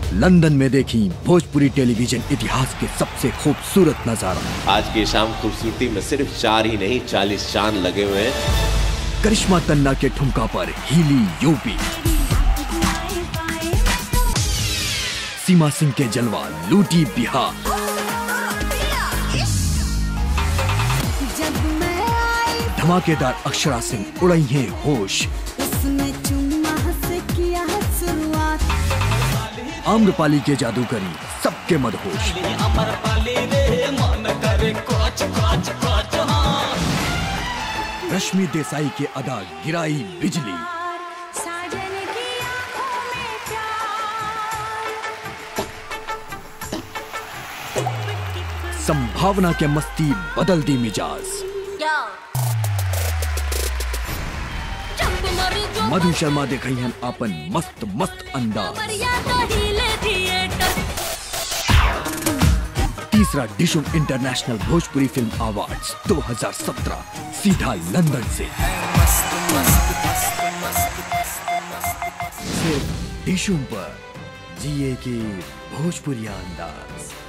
London में देखी Bhojpuri television इतिहास के सबसे खूबसूरत नजारा आज की शाम खूबसूरती में सिर्फ चार ही नहीं चालीस चांद लगे हुए हैं करिश्मा तन्ना के ठुमका पर हिली यूपी सीमा सिंह के जलवा लूटी बिहार जब मैं आई धमाकेदार अक्षरा सिंह उड़ई है होश उसने चुम्मा से किया शुरुआत आम्रपाली के जादूगरी सबके मदहोश रश्मि देसाई के अदा गिराई बिजली साजन की आंखों में प्यार संभावना के मस्ती बदल दी मिजाज मधु शर्मा दिखाई हैं अपन मस्त मस्त अंदाज तीसरा Dishoom international Bhojpuri film awards 2017 सीधा लंदन से सिर्फ डिशुम पर जिए के भोजपुरी अंदाज